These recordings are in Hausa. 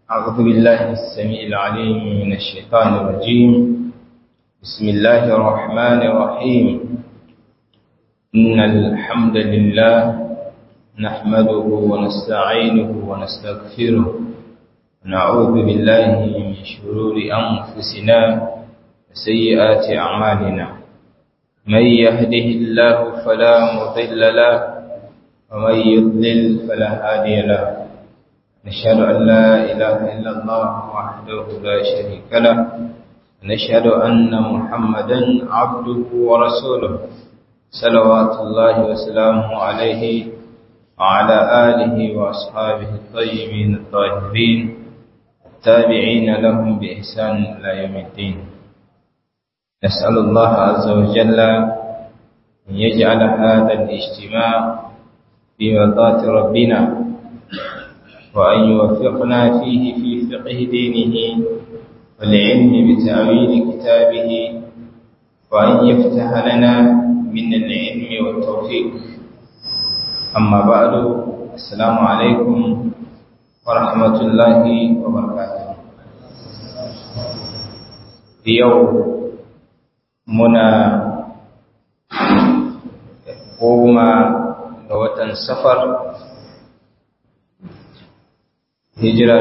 أعوذ بالله السميع العليم من الشيطان الرجيم بسم الله الرحمن الرحيم إن الحمد لله نحمده ونستعينه ونستغفره ونعوذ بالله من شرور أنفسنا وسيئات أعمالنا من يهده الله فلا مضل له ومن يضلل فلا هادي له نشهد أن لا إله إلا الله وحده لا شريك له ونشهد أن محمدا عبده ورسوله صلوات الله وسلامه عليه وعلى آله وأصحابه الطيبين الطاهرين التابعين لهم بإحسان إلى يوم الدين نسأل الله عز وجل أن يجعل هذا الاجتماع في مرضاة ربنا وأن يوفقنا فيه في فقه دينه والعلم بتأويل كتابه وأن يفتح لنا من العلم والتوفيق أما بعد السلام عليكم ورحمة الله وبركاته يوم منا goma ga watan safar hijira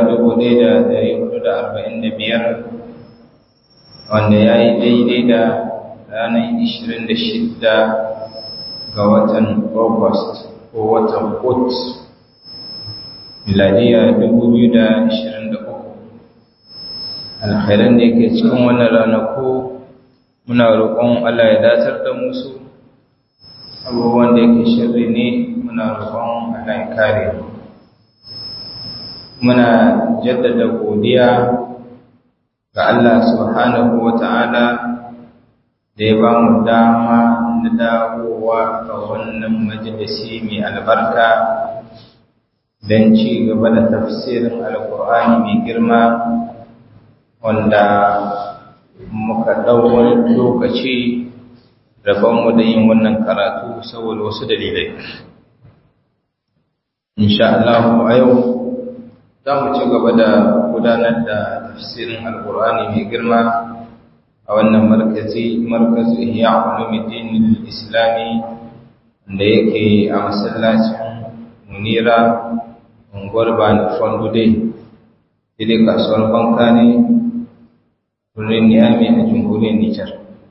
biyar, wanda ya yi daidai da ranar shidda ga watan august ko watan kot miladiya uku. alkhairan da yake cikin wannan ranaku muna roƙon allah ya datar da musu abubuwan da yake shirri ne muna roƙon allah ya kare mu muna jaddada godiya ga Allah subhanahu wa ta'ala da ya ba mu dama na dawowa ga wannan majalisi mai albarka don ci gaba da tafsirin alkur'ani mai girma wanda muka ɗauwar lokaci rabonmu da yin wannan karatu saboda wasu dalilai. Insha Allah a yau za mu ci gaba da gudanar da tafsirin alkur'ani mai girma a wannan markazi markazu ihya ulumuddin islami da yake a masallacin munira unguwar bani fondude ile kasuwar banka ne birnin niyami a jamhuriyar nijar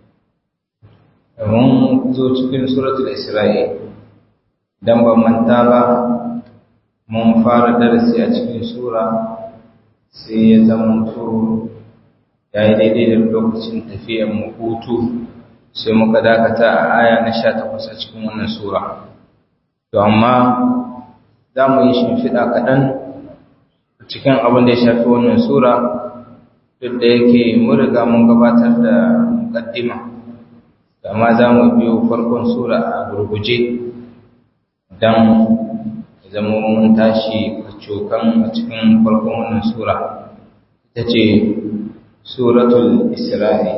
mun zo cikin suratul isra'i dan ban manta ba mun fara darasi a cikin sura sai ya zama to ya yi daidai da lokacin tafiyar mu hutu sai muka dakata a aya na sha takwas a cikin wannan sura to amma za mu yi shimfiɗa kaɗan cikin abin da ya shafi wannan sura duk da yake mun riga mun gabatar da muƙaddima amma za mu biyo farkon sura a gurguje don zama mun tashi cokan a cikin farkon wannan sura ita ce suratul isra'i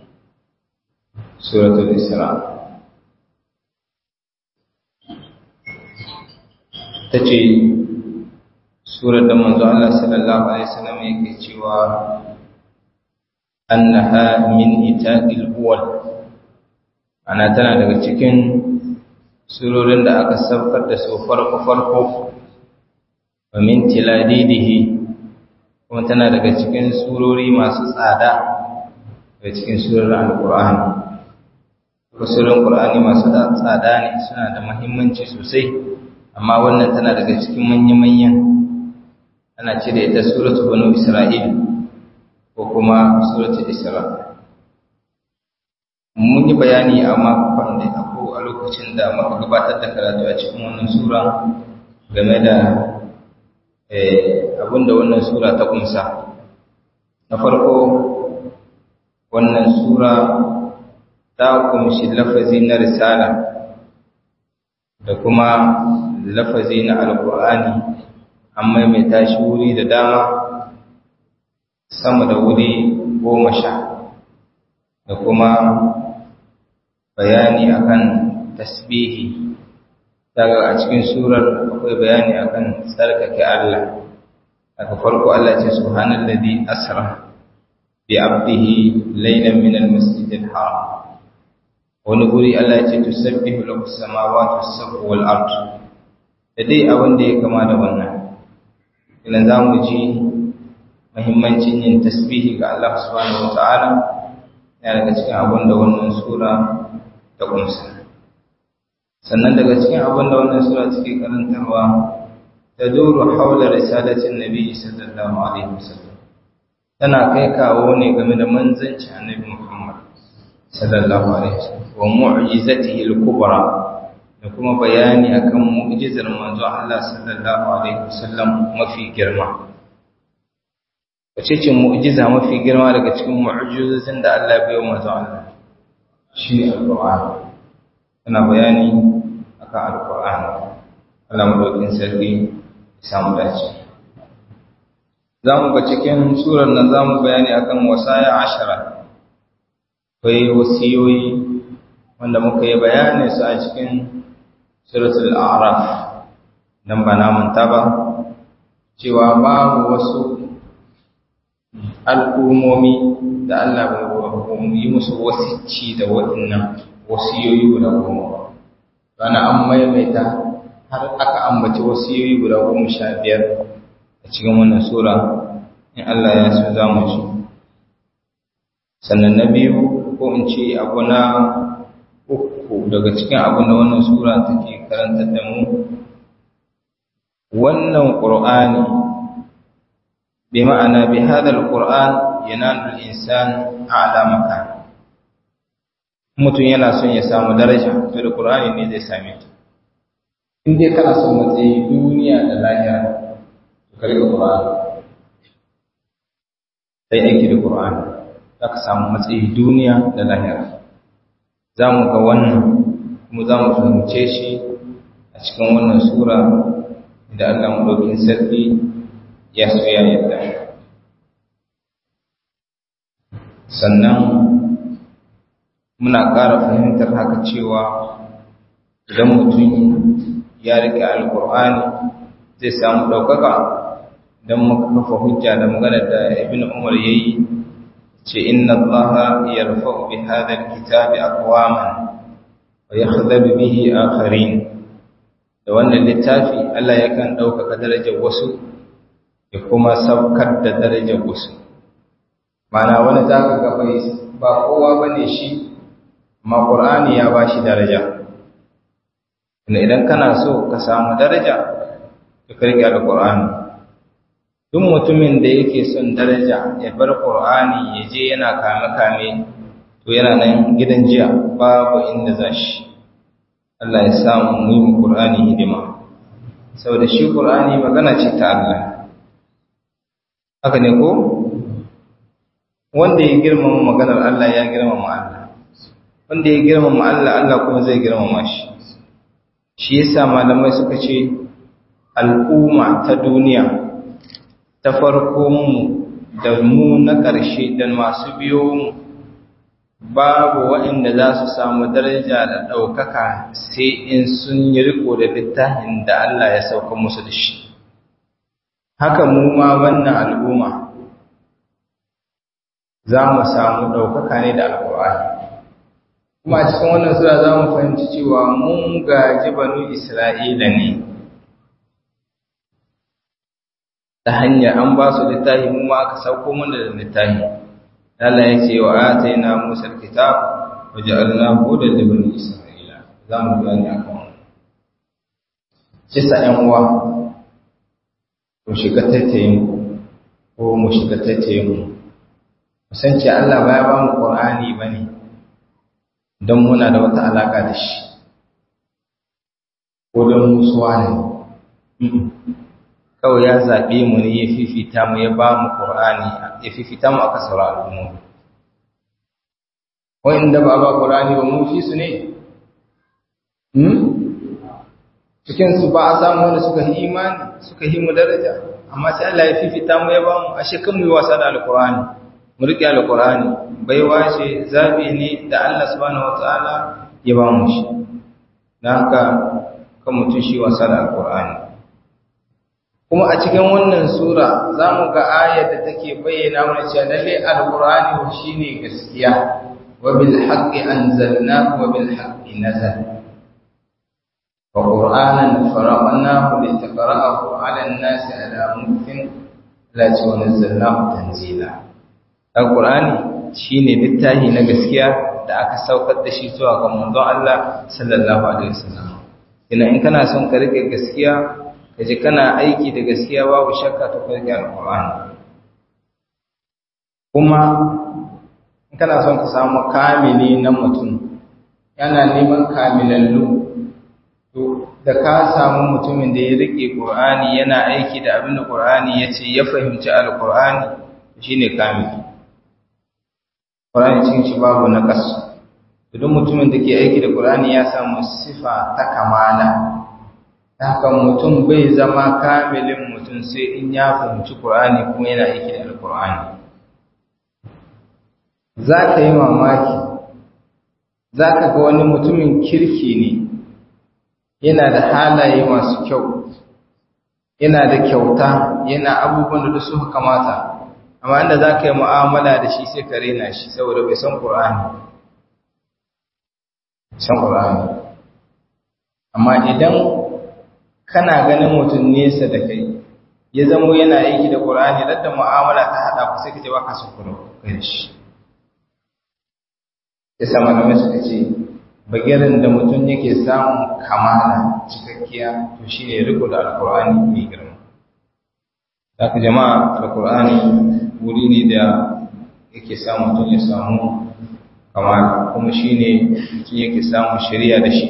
suratul isra ta ce surar da manzo Allah sallallahu alaihi wasallam yake cewa annaha min itaqil uwal ana tana daga cikin surorin da aka saukar da su farko-farko wa min tiladidihi kuma tana daga cikin surori masu tsada daga cikin surorin alkur'ani surorin qur'ani masu tsada ne suna da muhimmanci sosai amma wannan tana daga cikin manya-manyan ana ce da ita suratu banu isra'il ko kuma suratu isra mun yi bayani a makon da ko a lokacin da muka gabatar da karatu a cikin wannan sura game da abinda wannan sura ta kunsa na farko wannan sura ta kunshi lafazi na risala da kuma lafazi na alkur'ani an maimaita shi wuri da dama sama da wuri goma sha da kuma bayani akan tasbihi daga a cikin surar akwai bayani akan tsarkake Allah daga farko Allah ce subhanallazi asra bi abdihi laylan min al-masjid al-haram wani guri Allah ce tusabbihu lahu as-samawati was-sab'u wal-ard da dai abin da ya kama da wannan idan zamu ji muhimmancin yin tasbihi ga Allah subhanahu wataala yana daga cikin abin da wannan sura ta kunsa sannan daga cikin abin da wannan sura take karantarwa تدور حول رسالة النبي صلى الله عليه وسلم tana kai kawo ne game da manzanci annabi Muhammad sallallahu alaihi wasallam wa mu'jizatihi al-kubra da kuma bayani akan mu'jizar manzo Allah sallallahu alaihi wasallam mafi girma wace ce mu'jiza mafi girma daga cikin mu'jizozin da Allah ya bayo manzo Allah shi al-Qur'an tana bayani akan al-Qur'an Allah madaukin sarki samu dace za mu ga cikin surar nan za mu bayani akan wasaya ashara akwai wasiyoyi wanda muka yi bayani su a cikin suratul a'raf nan ba namun ba cewa babu wasu al'ummomi da Allah bai yi musu wasicci da waɗannan wasiyoyi guda goma bana an maimaita har aka ambaci wasiyoyi guda goma sha biyar a cikin wannan sura in Allah ya so za mu ci sannan na biyu ko in ce abu na uku daga cikin abu na wannan sura take karanta da mu wannan qur'ani bi ma'ana bi hadha alquran yanalu al-insan a'la makan mutum yana son ya samu daraja to da qur'ani ne zai same ta in dai kana son matsayi duniya da lahira to ka riga Qur'ani sai aiki da Qur'ani za ka samu matsayi duniya da lahira za mu ga wannan kuma za mu fahimce shi a cikin wannan sura da Allah madaukin sarki ya so ya yadda sannan muna ƙara fahimtar haka cewa idan mutum ya rike alkur'ani zai samu ɗaukaka don muka kafa hujja da magana da ibn umar ya yi ce inna allaha yarfa'u bi hadha alkitabi aqwaman wa yakhdhabu bihi akharin da wannan littafi Allah yakan ɗaukaka darajar wasu ya kuma saukar da darajar wasu mana wani zaka ga bai ba kowa bane shi amma qur'ani ya bashi daraja idan kana so ka samu daraja ka karki alqur'ani duk mutumin da yake son daraja ya bar qur'ani ya je yana kame kame to yana nan gidan jiya babu inda zashi Allah ya samu mu yi qur'ani hidima saboda shi qur'ani magana ce ta Allah haka ne ko wanda ya girmama maganar Allah ya girmama Allah wanda ya girmama Allah Allah kuma zai girmama shi shi yasa malamai suka ce al'umma ta duniya ta farko mu da mu na ƙarshe da masu biyo mu babu waɗanda za su samu daraja da ɗaukaka sai in sun yi riko da littafin da Allah ya sauka musu da shi haka mu ma wannan al'umma za mu samu ɗaukaka ne da alƙur'ani kuma a cikin wannan sura za mu fahimci cewa mun gaji banu isra'ila ne ta hanyar an ba su littafi mu ma aka sauko mana da littafi Allah ya ce wa atayna Musa alkitab wa ja'alna hudan li bani isra'ila za mu bayani akan wannan kisa ɗan uwa mu shiga tattayin ko mu shiga tattayin mu san ce Allah ba ya ba mu Qur'ani bane don muna da wata alaka da shi ko don musuwa ne kawai ya zaɓe mu ne ya fifita mu ya ba mu Qur'ani ya fifita mu aka saura al'ummomi wanda ba ba Qur'ani ba mu fi su ne cikin su ba a samu wanda suka yi imani suka yi mu daraja amma sai Allah ya fifita mu ya ba mu ashe kan mu yi wasa da alqur'ani mu riƙe alqur'ani baiwa ce zabi ne da Allah subhanahu wataala ya ba mu shi dan haka kan mutum shi wasa da alqur'ani kuma a cikin wannan sura za mu ga ayar da take bayyana mana cewa lalle alqur'ani shine gaskiya wa bil haqqi anzalnahu wa bil haqqi nazala wa qur'anan faraqnahu litaqra'ahu 'ala an-nasi 'ala muktin la nazzalnahu tanzila alqur'ani shine littafi na gaskiya da aka saukar da shi zuwa ga manzon Allah sallallahu alaihi wasallam ina in kana son ka rike gaskiya kaje kana aiki da gaskiya babu shakka ta farki alqur'ani kuma in kana son ka samu kamili na mutum yana neman kamilallu to da ka samu mutumin da ya rike qur'ani yana aiki da abin da qur'ani yace ya fahimci alqur'ani shine kamili qur'ani cikin shi babu naqas duk mutumin da ke aiki da qur'ani ya samu sifa ta kamala haka mutum bai zama kamilin mutum sai in ya fahimci Qur'ani kuma yana aiki da Al-Qur'ani za ka yi mamaki za ka ga wani mutumin kirki ne yana da halaye masu kyau yana da kyauta yana abubuwan da suka kamata amma inda za ka yi mu'amala da shi sai ka rena shi saboda bai san Qur'ani san Qur'ani amma idan kana ganin mutum nesa da kai ya zamo yana aiki da Qur'ani da mu'amala ta hada ku sai kace baka son kuro kai shi yasa malamai suka ce bagirin da mutum yake samun kamala cikakkiya to shine riko da alqur'ani mai girma haka jama'a alqur'ani wuri ne da yake samu mutum ya samu kamala kuma shine mutum yake samun shari'a da shi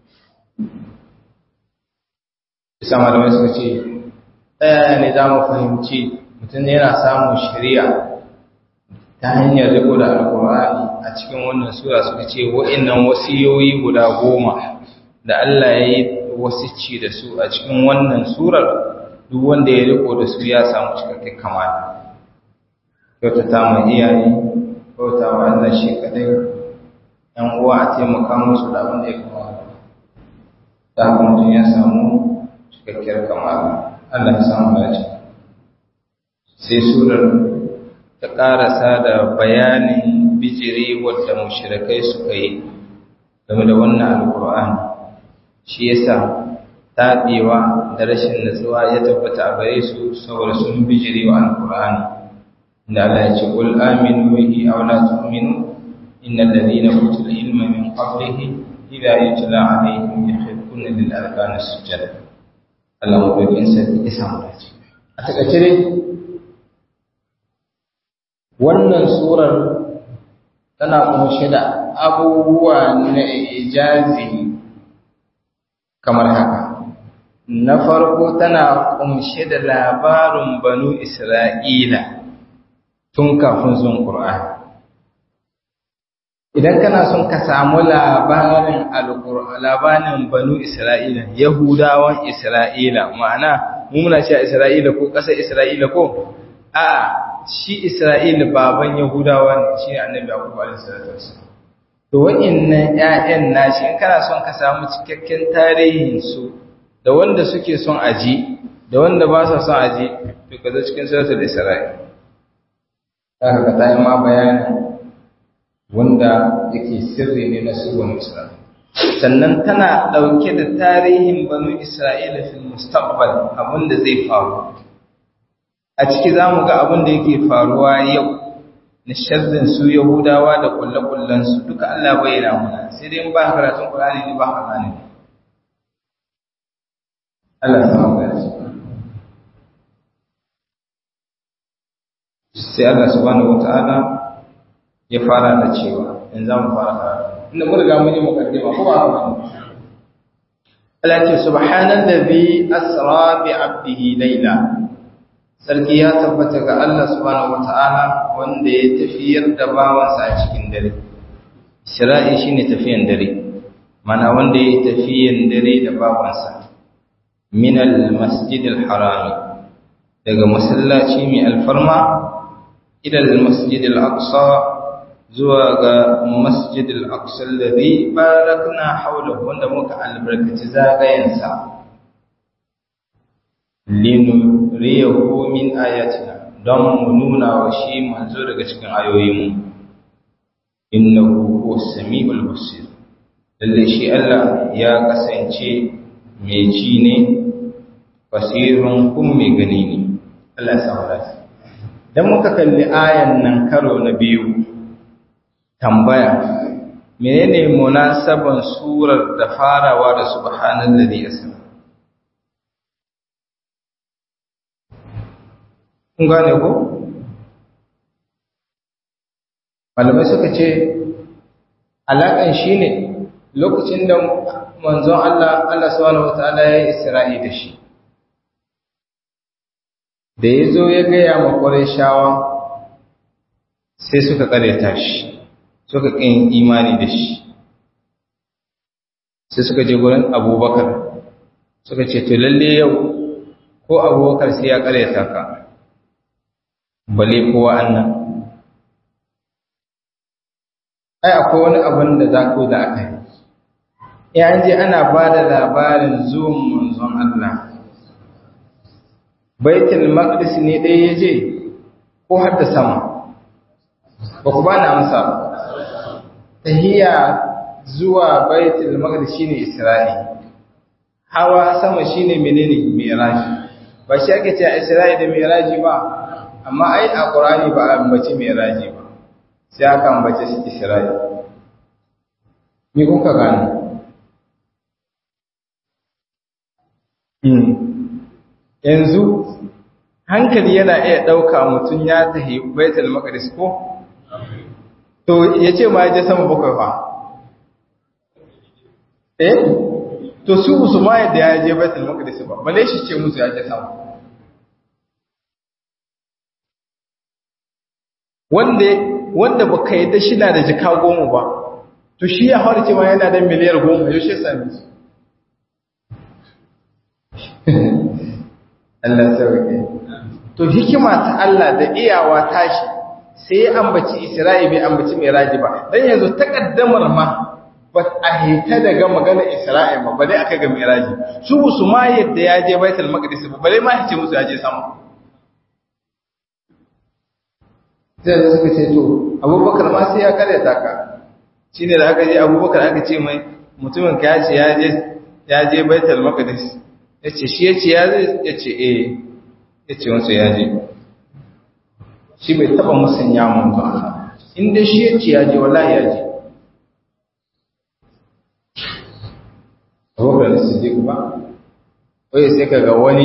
isa malamai suka ce ɗaya ne za mu fahimci mutum yana samun shari'a ta hanyar riko da alkur'ani a cikin wannan sura suka ce wa'innan wasiyoyi guda goma da Allah ya yi wasici da su a cikin wannan surar duk wanda ya riko da su ya samu cikakken kamala kyautata ma iyaye kyauta wa Allah shi kadai yan uwa a taimaka musu da abin da ya kamata ta haka mutum ya samu cikakkiyar kamala Allah ya samu dace sai surar ta karasa da bayanin bijiri wadda mushrikai suka yi game da wannan alkur'ani shi yasa taɓewa da rashin natsuwa ya tabbata a gare su saboda sun bijiri wa alkur'ani inda Allah ya ce qul aminu bihi aw la tu'minu innal ladhina utul ilma min qablihi idha yutla alaihim yakhruna lil arkan sujada Allah mabukin sarki ya samu dace a takaice dai wannan surar tana kunshe da abubuwa na ijazi kamar haka na farko tana kunshe da labarin banu isra'ila tun kafin zuwan ƙur'ani idan kana son ka samu labarin labarin banu isra'ila yahudawan isra'ila ma'ana muna cewa isra'ila ko ƙasar isra'ila ko a shi isra'ila baban yahudawa ne shi ne annabi abu alaihi salatu wasallam to wa'annan ƴaƴan nashi in kana son ka samu cikakken tarihin su da wanda suke son aji da wanda ba sa son aji to ka zo cikin suratul isra'il zaka ga tayi ma bayanin wanda yake sirri ne na su banu isra'il sannan tana dauke da tarihin banu isra'ila fil mustaqbal abinda zai faru a ciki zamu ga abin da yake faruwa yau na sharrin su Yahudawa da kullakullan su duka Allah bayyana mana sai dai in ba karatun Qur'ani ne ba ka gane Allah ya samu gani sai Allah subhanahu wataala ya fara da cewa in za mu fara karatu inda mun riga mun yi mukaddima ko ba haka ba Allah ya ce subhanallazi asra bi 'abdihi layla sarki ya tabbata ga Allah subhanahu wata'ala wanda ya tafiyar da bawansa a cikin dare Isra'i shine tafiyan dare mana wanda ya tafiyan dare da bawansa min al-masjid al-haram daga masallaci mai alfarma ila al-masjid al-aqsa zuwa ga masjid al-aqsa alladhi barakna hawlahu wanda muka albarkaci zagayensa linuriyahu min ayatina don mu nuna wa shi manzo daga cikin ayoyinmu innahu huwa samiul basir lalle shi Allah ya kasance mai ji ne basirun kun mai gani ne Allah ya samu lafiya dan muka kalli ayan nan karo na biyu tambaya menene munasaban surar da farawa da subhanallazi asma kun gane ko malamai suka ce alaƙan shi ne lokacin da manzon Allah Allah subhanahu wataala ya yi isra'i da shi da ya zo ya gaya ma shawa sai suka ƙareta shi suka ƙin imani da shi sai suka je gurin abubakar suka ce to lalle yau ko abubakar sai ya ƙareta ka bale kowa annan ai akwai wani abin da za ku da aka yi ya je ana ba da labarin zuwan manzon Allah baitul maqdis ne dai ya je ko har da sama ba ku ba na amsa ba tahiya zuwa baitul maqdis shine isra'i hawa sama shine menene mi'raji ba shi ake cewa isra'i da mi'raji ba amma ai a qur'ani ba a ambaci mi'raji ba sai aka ambace shi isra'i me kuka gano yanzu hankali yana iya ɗauka mutum ya tahi baitul maqdis ko to ya ce ma ya je sama bakwai fa eh to su su ma yadda ya je baitul maqdis ba bale shi ce musu ya je sama wanda wanda baka yadda shi na da jika goma ba to shi ya harce ma yana da miliyar goma yau shi sami su Allah sauke to hikima ta Allah da iyawa tashi sai ya ambaci Isra'i bai ambaci Miraji ba dan yanzu takaddamar ma ba a hita daga magana Isra'i ba bare aka ga Miraji su su ma yadda ya je Baitul Maqdis ba bare ma yace musu ya je sama sai suka ce to Abubakar ma sai ya karyata ka shine da aka je Abubakar aka ce mai mutumin ka ya ce ya je ya je Baitul Maqdis yace shi yace ya je yace eh yace wansa ya je shi bai taba musanya mun ba in dai shi yace ya je wallahi ya je Abubakar Siddiq ba wai sai kaga wani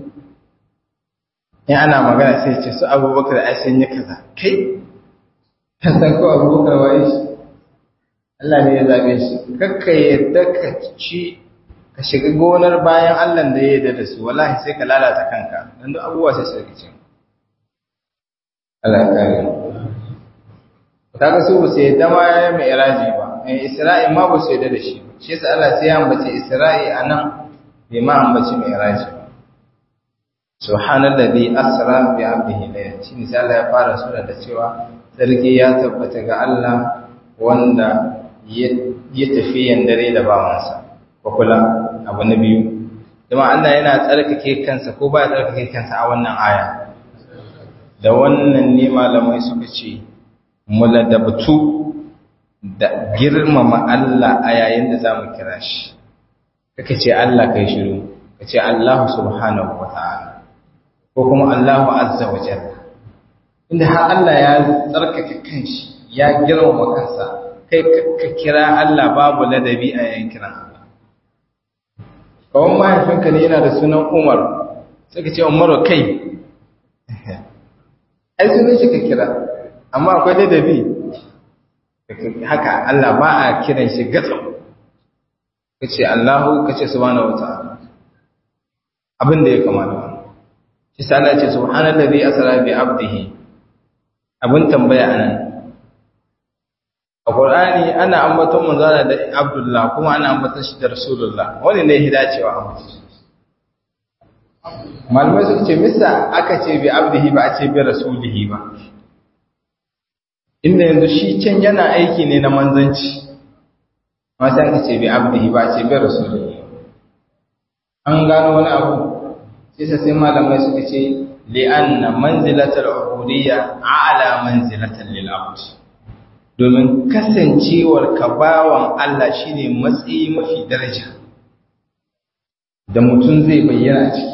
in ana magana sai ce su Abubakar ai sun yi kaza kai kan san ko Abubakar wai shi Allah ne ya zabe shi kakka yadda ka ci ka shiga gonar bayan Allah da ya yarda da su wallahi sai ka lalata kanka dan duk abubuwa sai su rikice Allah ya kare mu kaga su ba sai da ma ya mai iraji ba eh Isra'i ma ba su yarda da shi shi yasa Allah sai ya ambace Isra'i anan bai ma ambace mai iraji ba subhanallazi asra bi 'abdihi layla shine sai Allah ya fara sura da cewa sarki ya tabbata ga Allah wanda ya tafi yandare da bawansa kula abu na biyu kuma Allah yana tsarkake kansa ko ba ya tsarkake kansa a wannan aya da wannan ne malamai suka ce muladabtu da girmama Allah a yayin da zamu kira shi kake ce Allah kai shiru kace Allah subhanahu wataala ko kuma Allah azza wa jalla inda har Allah ya tsarkake kanshi ya girmama kansa kai ka kira Allah babu ladabi a yayin kiran Allah kawon mahaifinka ne yana da sunan umar suka ce umaru kai ai sunan shi ka kira amma akwai ladabi haka Allah ba a kiran shi gatsau ka ce Allahu ka ce subhanahu wa ta'ala abin da ya kamata wani shi sana ce subhanallazi asra bi abdihi abin tambaya anan a Qur'ani ana ambaton manzana da Abdullah kuma ana ambaton shi da Rasulullah wani ne ya dacewa a mutum malamai suka ce misa aka ce bi abdihi ba a ce bi rasulihi ba inda yanzu shi can yana aiki ne na manzanci ma sai aka ce bi abdihi ba a ce bi rasulihi an gano wani abu sai sai malamai suka ce li'anna manzilatul ubudiyya a'la manzilatan lil abd domin kasancewar ka bawan Allah shine matsayi mafi daraja da mutum zai bayyana a ciki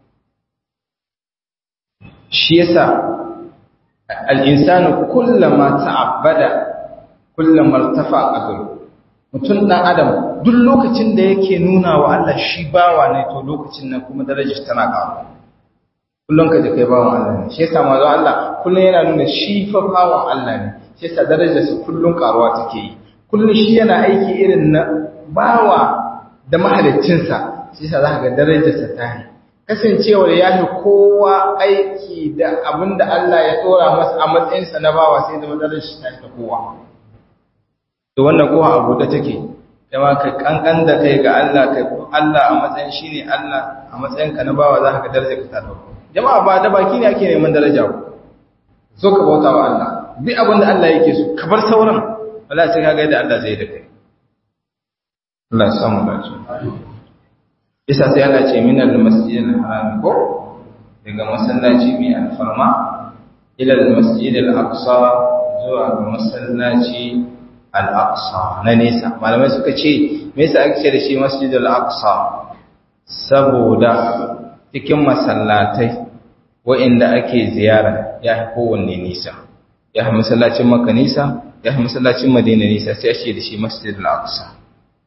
shi yasa al-insanu kullama ta'abbada kullama irtafa qadru mutum dan adam duk lokacin da yake nuna wa Allah shi bawa ne to lokacin nan kuma darajar tana karuwa kullum ka je kai bawan Allah ne shi yasa manzo Allah kullum yana nuna shi fa bawan Allah ne shi yasa darajar sa kullum karuwa take yi kullum shi yana aiki irin na bawa da mahaliccin sa shi yasa zaka ga darajar sa ta yi kasancewar ya fi kowa aiki da abinda Allah ya dora masa a matsayin sa na bawa sai zama darajar shi ta fi kowa to wannan kowa abu da take yawa ka kankan da kai ga Allah kai Allah a matsayin shine Allah a matsayin ka na bawa za ka daraja ka ta dauko jama'a ba da baki ne ake neman daraja ku so ka bauta wa Allah bi abin da Allah yake so ka bar sauran wallahi sai kaga yadda Allah zai da kai Allah ya samu dace isa sai Allah ce minal masjidil haram ko daga masallaci mai alfarma ila al masjidil aqsa zuwa ga masallaci al aqsa na nesa malamai suka ce me yasa ake ce da shi masjidil aqsa saboda cikin masallatai wa'inda ake ziyara ya fi kowanne nisa ya fi masallacin maka nisa ya fi masallacin madina nisa sai ake da shi masjid al-aqsa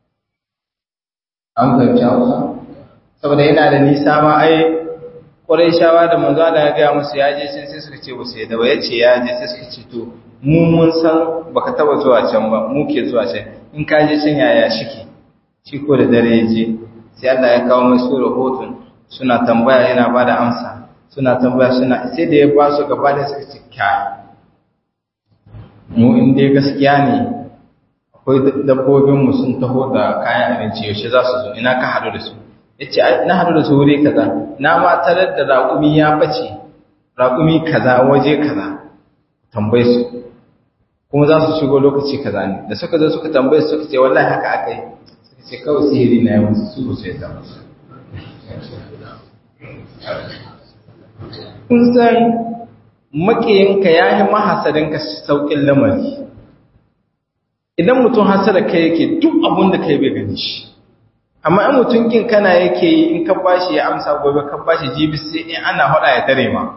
an fahimci hausa saboda yana da nisa ma ai ƙwarai shawa da manzo da ya gaya musu ya je can sai suka ce wasu yadda ya ce ya je sai suka ce to mu mun san baka taba zuwa can ba mu ke zuwa can in ka je can yaya shike shi ko da dare ya je sai Allah ya kawo mai su rahoton suna tambaya yana ba da amsa suna tambaya suna sai da ya ba su gaba da suka ce kya mu in dai gaskiya ne akwai dabbobinmu sun taho da kayan abinci yaushe za su zo ina ka haɗu da su ya ce na haɗu da su wuri kaza na ma tarar da raƙumi ya bace raƙumi kaza waje kaza tambaye su kuma za su shigo lokaci kaza ne da suka zo suka tambaye su suka ce wallahi haka aka yi suka ce kawai sihiri na yi musu su ba su yadda musu kun san makiyinka ya yi mahasarinka sauƙin lamari idan mutum hasara kai yake duk abin da kai bai gani shi amma in mutum kin kana yake yi in ka bashi ya amsa gobe ka bashi jibi sai in ana hada ya tare ma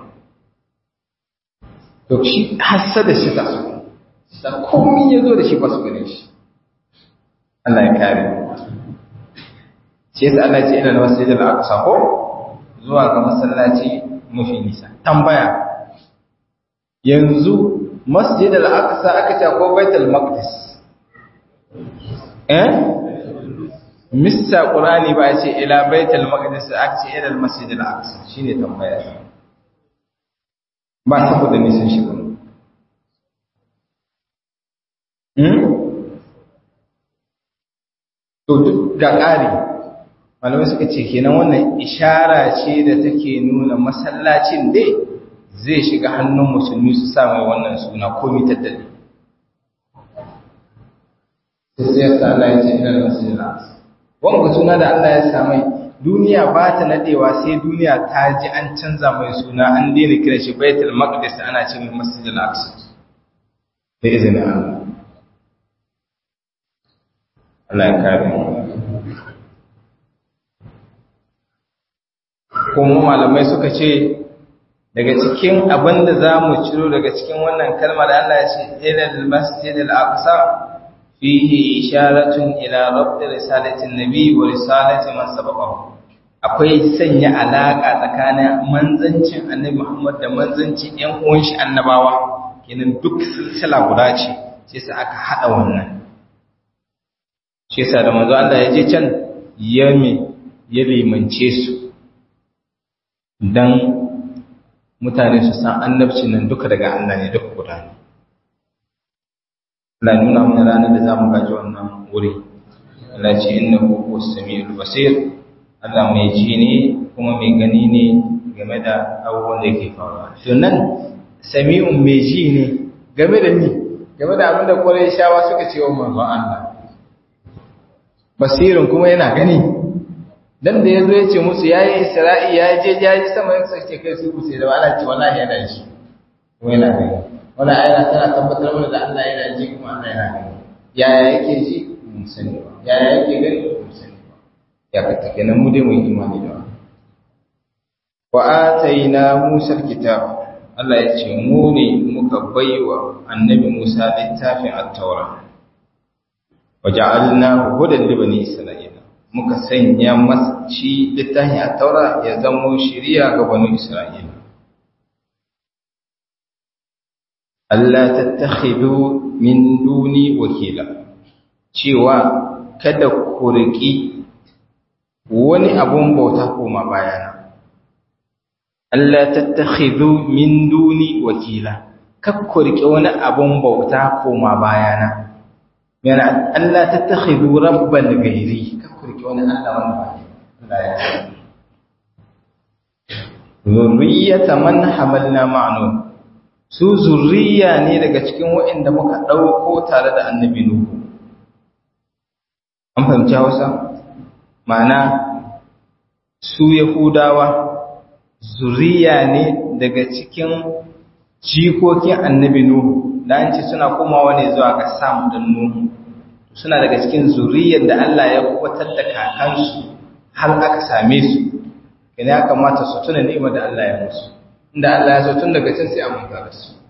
to shi hasada shi ta da komai ya zo da shi ba su gane shi Allah ya kare shi yasa Allah ya ce ina masjidil aqsa ko zuwa ga masallaci mafi nisa tambaya yanzu masjid al-aqsa aka ce ko baitul maqdis eh missa qur'ani ba ya ce ila baitul maqdis aka ce ila al-masjid al-aqsa shine tambaya ba saboda nisan shi ba hmm to duk ga ƙari malamai suka ce kenan wannan ishara ce da take nuna masallacin dai zai shiga hannun musulmi su sa mai wannan suna komi tattali sai ya sa Allah ya ce ina masjidil aqsa wanga suna da Allah ya sa mai duniya ba ta nadewa sai duniya ta ji an canza mai suna an daina kira shi baitul maqdis ana ce mai masjidil aqsa da izinin Allah Allah ya kare mu kuma malamai suka ce daga cikin abin da za mu ciro daga cikin wannan kalmar da Allah ya ce ilal masjid al-aqsa fihi isharatun ila rabb risalatin nabi wa risalati man sabaqahu akwai sanya alaka tsakanin manzancin annabi Muhammad da manzancin ƴan uwan shi annabawa kenan duk silsila guda ce sai sa aka hada wannan shi yasa da manzo Allah ya je can yami ya limance su dan mutane su san annabci nan duka daga Allah ne duka guda ne Allah nuna mana ranar da za mu gaji wannan wuri Allah ce innahu huwas samiul basir Allah mai ji ne kuma mai gani ne game da abubuwan da yake faruwa to nan sami'un mai ji ne game da ni game da abin da shawa suka ce wa manzon Allah basirin kuma yana gani dan da yazo ya ce musu yayi isra'i ya je ya ji sama ya sace kai su sai da Allah ce wallahi yana shi kuma yana gani wannan ayat tana tabbatar mana da Allah yana ji kuma Allah yana gani yaya yake ji mun sani ba yaya yake gani mun sani ba ya ka take nan mu dai mu yi imani da wannan wa ataina Musa alkitab Allah ya ce mu ne muka baiwa annabi Musa littafin at-taura waja'alna hudan li bani isra'ila muka sanya masa shi littafin at-taura ya zama shiriya ga bani isra'ila Allah tattakhidu min duni wakila cewa kada ku riki wani abun bauta koma bayana Allah tattakhidhu min duni wakila kak ku riki wani abun bauta koma bayana yana Allah tattakhidhu rabban ghairi kak ku riki wani Allah wanda ba Allah ya zurriyata man hamalna ma'nu su zurriya ne daga cikin waɗanda muka ɗauko tare da annabi Nuhu. An fahimci Hausa? Ma'ana, su Yahudawa zurriya ne daga cikin jikokin annabi Nuhu, da an ce suna komawa ne zuwa ga Sam ɗin Nuhu. Suna daga cikin zurriyar da Allah ya kubatar da kakansu har aka same su, ina ya kamata su tuna ni'imar da Allah ya musu. inda Allah ya so tun daga can sai a manta da su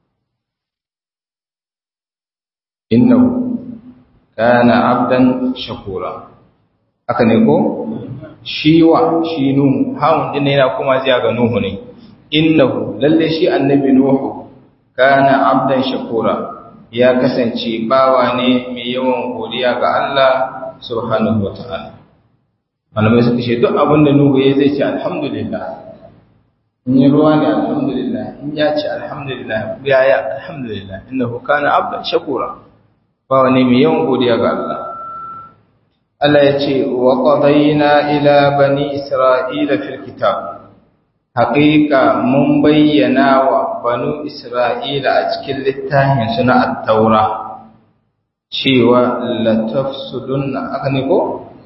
innahu kana abdan shakura haka ne ko shi wa shi nuhu hawun din yana kuma ziya ga nuhu ne innahu lalle shi annabi nuhu kana abdan shakura ya kasance bawa ne mai yawan godiya ga Allah subhanahu wataala malamai suka ce duk abin da nuhu ya zai ce alhamdulillah in yi ruwa ne alhamdulillah in ya ce alhamdulillah ya ya alhamdulillah innahu kana abdan shakura ba wani mai yawan godiya ga Allah Allah ya ce wa qadayna ila bani isra'ila fil kitab haqiqa mun bayyana wa banu isra'ila a cikin littafin suna at-taura cewa la tafsudunna aka ne ko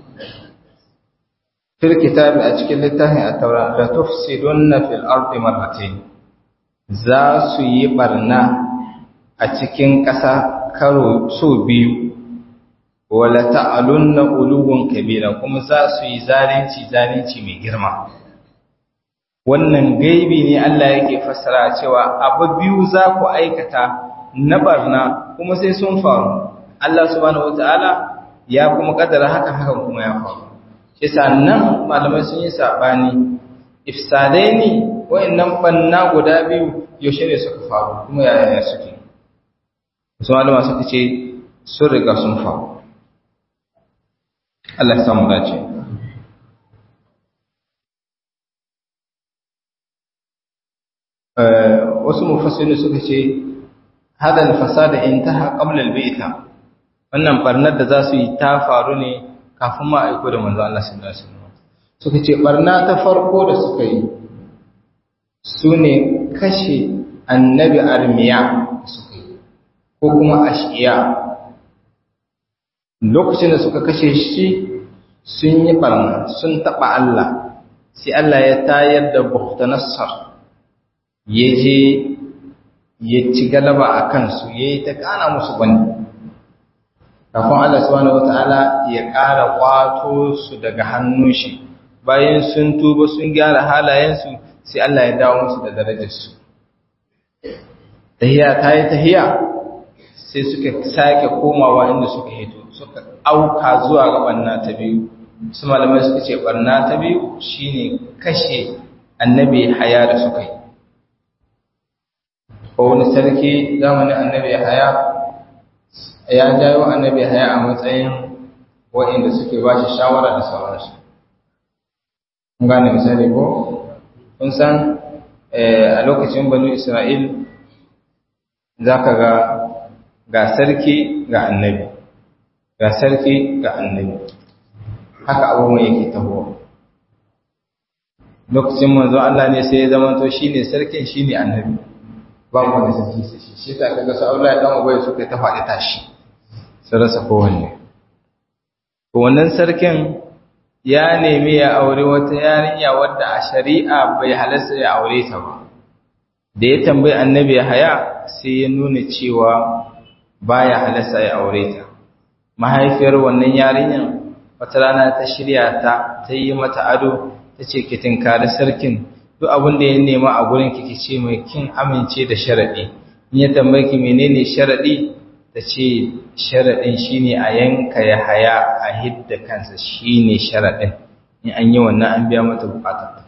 fil kitabi a cikin littafin at-taura la tufsidunna fil ardi marratayn za su yi barna a cikin ƙasa karo so biyu wala ta'alunna uluwan kabira kuma za su yi zalunci zalunci mai girma wannan gaibi ne Allah yake fassara cewa abu biyu za ku aikata na barna kuma sai sun faru Allah subhanahu wataala ya kuma kaddara haka hakan kuma ya faru shi sannan malamai sun yi sabani ifsadaini wayannan banna guda biyu yaushe ne suka faru kuma yaya suke wasu malama suka ce sun riga sun faru Allah ya samu dace wasu mufassirin suka ce hadal fasada intaha qabla al-bi'ta wannan barnar da za su yi ta faru ne kafin ma aiko da manzo Allah sallallahu alaihi wasallam suka ce barna ta farko da suka yi sune kashe annabi armiya suka yi ko kuma ashiya lokacin da suka kashe shi sun yi barna sun taba Allah sai Allah ya tayar da Buhtanassar ya je ya ci galaba a kansu ya yi ta kana musu bane kafin Allah subhanahu wata'ala ya ƙara ƙwato su daga hannun shi bayan sun tuba sun gyara halayensu sai Allah ya dawo musu da darajarsu tahiya ta yi tahiya sai suka sake komawa inda suka hito suka auka zuwa ga ɓanna ta biyu su malamai suka ce ɓanna ta biyu shine kashe annabi haya da suka yi ko wani sarki zamanin annabi haya ya jawo annabi haya a matsayin waɗanda suke ba shi shawara da sauransu kun gane misali ko kun san a lokacin banu isra'il za ka ga ga sarki ga annabi ga sarki ga annabi haka abubuwan yake tahowa lokacin manzo Allah ne sai ya zama to shine sarkin shine annabi babu wani sarki sai shi shi ta kaga su Allah ya dan ubai suka ta faɗi tashi sun rasa kowanne to wannan sarkin ya nemi ya aure wata yarinya wadda a shari'a bai halasta ya aure ta ba da ya tambayi annabi haya sai ya nuna cewa baya halasta ya aure ta mahaifiyar wannan yarinyar wata rana ta shirya ta ta yi mata ado ta ce ki tinkari sarkin duk abin da ya nema a gurin ki ce mai kin amince da sharaɗi in ya tambaye ki menene sharaɗi ta ce sharaɗin shine a yanka ya haya a hidda kansa shine sharaɗin in an yi wannan an biya mata bukatar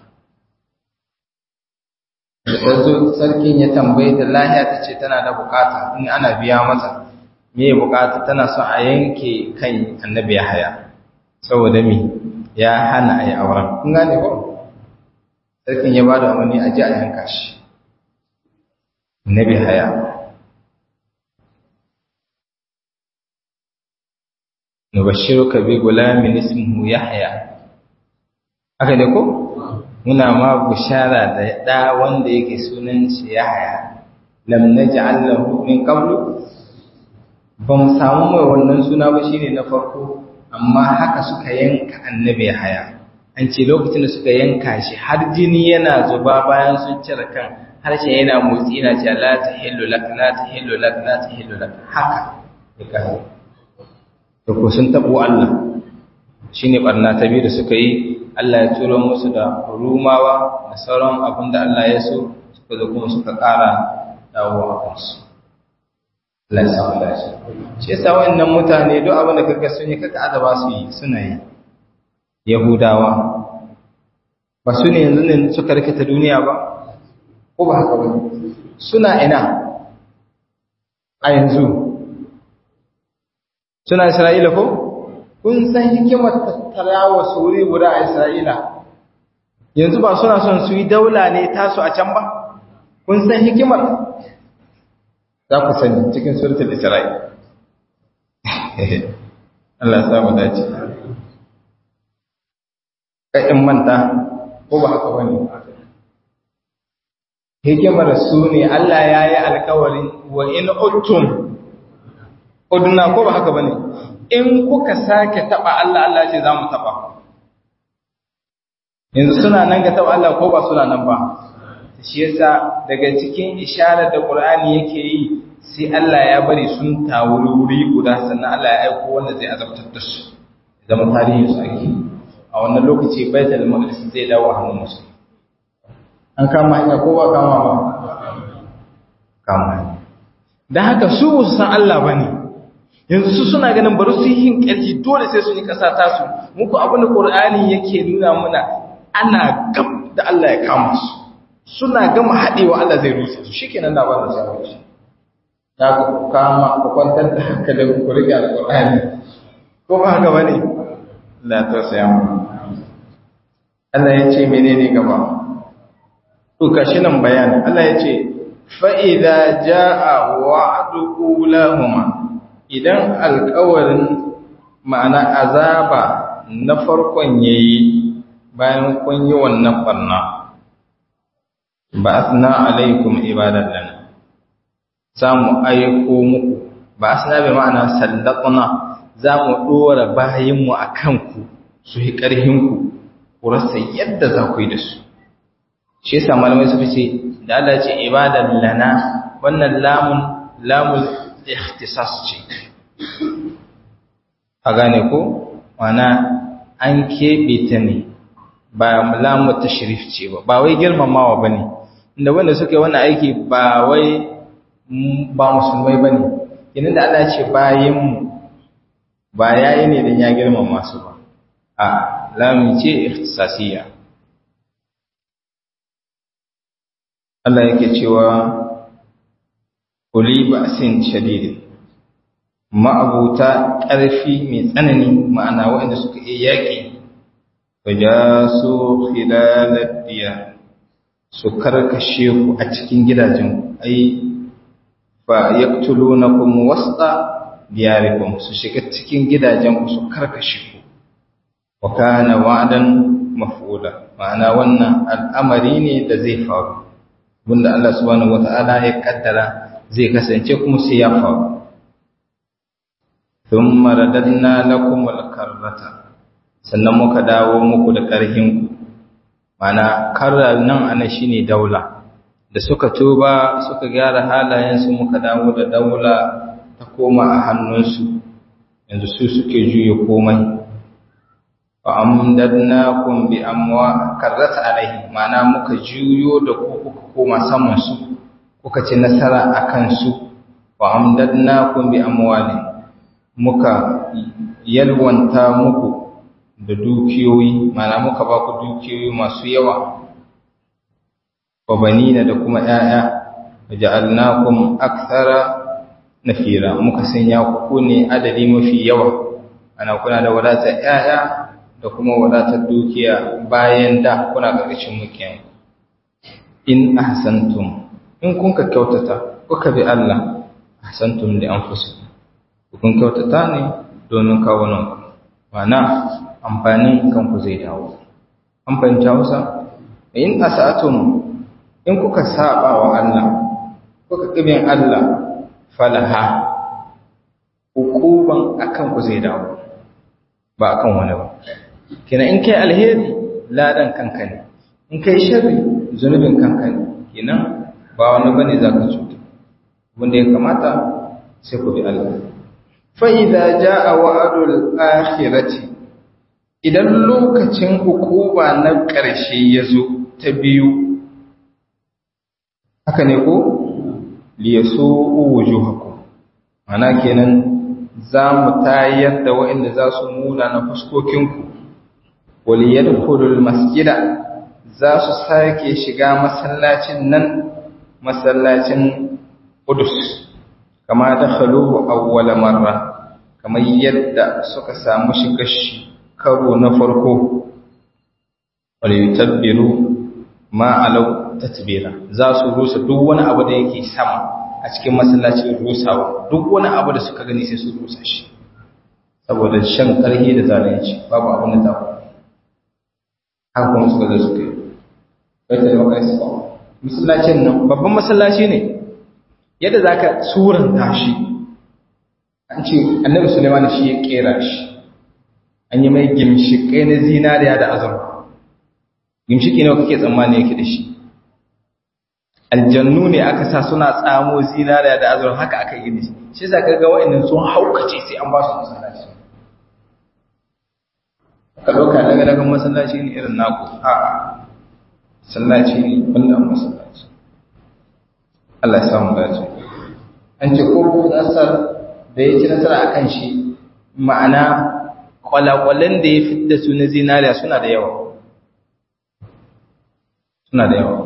da ta zo sarkin ya tambaye ta lahiya ta ce tana da bukata in ana biya mata me bukata tana son a yanke kan annabi ya haya saboda me ya hana a yi auren kun gane ko sarkin ya ba da umarni a ji a yanka shi annabi haya nubashiruka bi gulamin ismuhu yahya haka ne ko muna ma bushara da da wanda yake sunan shi yahya lam naj'al lahu min qablu ba mu samu mai wannan suna ba shine na farko amma haka suka yanka annabi haya an ce lokacin da suka yanka shi har jini yana zuba bayan sun cire kan harshen yana motsi yana cewa la tahillu lak la tahillu lak la tahillu lak haka ya kawo to ko sun tabo Allah shine barna ta biyu da suka yi Allah ya turo musu da rumawa da sauran abin da Allah ya so suka zo kuma suka ƙara dawo a kansu Allah ya samu lafiya shi yasa wannan mutane duk abin da kaga sun yi kaka azaba su yi suna yi Yahudawa ba su ne yanzu ne suka rikita duniya ba ko ba haka ba suna ina a yanzu suna Isra'ila ko kun san hikimar tattara wa suri guda a Isra'ila yanzu ba suna son su yi daula ne tasu a can ba kun san hikimar za ku sani cikin suratul Isra'il Allah ya mu dace kai in manta ko ba haka bane hikimar su ne Allah ya yi alkawarin wa in uttum udna ko ba haka bane in kuka sake taba Allah Allah ce za mu taba yanzu suna nan ga taba Allah ko ba suna nan ba shi yasa daga cikin isharar da Qur'ani yake yi sai Allah ya bari sun tawuri wuri guda sannan Allah ya aiko wanda zai azabtar da su zama tarihin su ake a wannan lokaci Baitul Maqdis zai dawo hannun musu an kama hanya ko ba kama ba kama dan haka su ba su san Allah bane yanzu su suna ganin bari su yi ƙarfi dole sai su yi ƙasa tasu muku abin da Qur'ani yake nuna muna ana gab da Allah ya kama su suna gama haɗewa Allah zai rusa su shikenan da ba da sai ya ku kama ku kwantar da hankalin ku rike alƙur'ani ko ba haka bane la ta saya mu Allah ya ce menene gaba to kashi nan bayani Allah ya ce fa idza jaa wa'du ulahuma idan alƙawarin ma'ana azaba na farkon yayi bayan kun yi wannan barna ba'athna alaikum ibadan lana zamu aiko muku ba'athna bi ma'ana sallatna zamu dora bayin mu akan ku su yi karhin ku ku rasa yadda za ku yi da su shi yasa malamai suka ce da Allah ya ce ibadan lana wannan lamun lamul ikhtisas ce a gane ko wana an keɓe ta ne ba lamu tashrif ce ba ba wai girmamawa bane inda wanda suka yi wannan aiki ba wai ba musulmai bane idan da Allah ce bayin mu ba yayi ne dan ya girmama su ba a lamu ce ikhtisasiyya Allah yake cewa kuli ba'sin shadidin ma'abuta ƙarfi mai tsanani ma'ana waɗanda suka iya yaƙi fajasu khilalad diya su karkashe ku a cikin gidajen ai fa yaqtulunakum wasta diyarikum su shiga cikin gidajen ku su karkashe ku wa kana wa'dan maf'ula ma'ana wannan al'amari ne da zai faru wanda Allah subhanahu wata'ala ya kaddara zai kasance kuma sai ya faru thumma radadna lakum al-karrata sannan muka dawo muku da ƙarhinku mana karra nan ana shine daula da suka tuba suka gyara halayensu muka dawo da daula ta koma a hannunsu yanzu su suke juya komai wa amdadnakum bi amwa karrata alaihi mana muka juyo da ku kuka koma saman su kuka ci nasara akan su wa amdadnakum bi amwali muka yalwanta muku da dukiyoyi mana muka ba ku dukiyoyi masu yawa wa banina da kuma ƴaƴa waja'alnakum akthara nafira muka sanya ku ne adadi mafi yawa ana kuna da wadatar ƴaƴa da kuma wadatar dukiya bayan da kuna ƙarƙashin mukiyan in ahsantum in kun ka kyautata kuka bi Allah ahsantum li anfusikum kun kyautata ne domin kawunan mana amfanin kanku zai dawo an fahimta Hausa in asa'atum in kuka saba wa Allah kuka kibin Allah falaha hukuban akan ku zai dawo ba akan wani ba kina in kai alheri ladan kanka ne in kai sharri zunubin kanka ne kina ba wani bane zaka cuta wanda ya kamata sai ku bi Allah fa idza jaa wa'dul akhirati idan lokacin hukuma na ƙarshe ya zo ta biyu haka ne ko liyaso wujuhakum ana kenan za mu tayar da waɗanda za su muna na fuskokinku waliyadkhulul masjida za su sake shiga masallacin nan masallacin Qudus kama dakhaluhu awwala marra kamar yadda suka samu shiga shi karo na farko waliyatabbiru ma alau tatbira za su rusa duk wani abu da yake sama a cikin masallacin rusawa duk wani abu da suka gani sai su rusa shi saboda shan karhi da zalunci babu abin da ta haka kuma suka zo suka yi bai da makai su masallacin nan babban masallaci ne yadda zaka suranta shi an ce annabi Sulaiman shi ya kera shi an yi mai gimshikai na zinariya da azurfa gimshiki nawa kake tsammani yake da shi aljannu ne aka sa suna tsamo zinariya da azurfa haka aka yi da shi shi za ka ga wa'annan sun haukace sai an ba su masallaci ka ɗauka daga daga masallaci ne irin naku a masallaci ne wannan masallaci Allah ya samu dace an ce ko ko nasar da ya ci nasara akan shi ma'ana kwalakwalen da ya fidda su na zinariya suna da yawa suna da yawa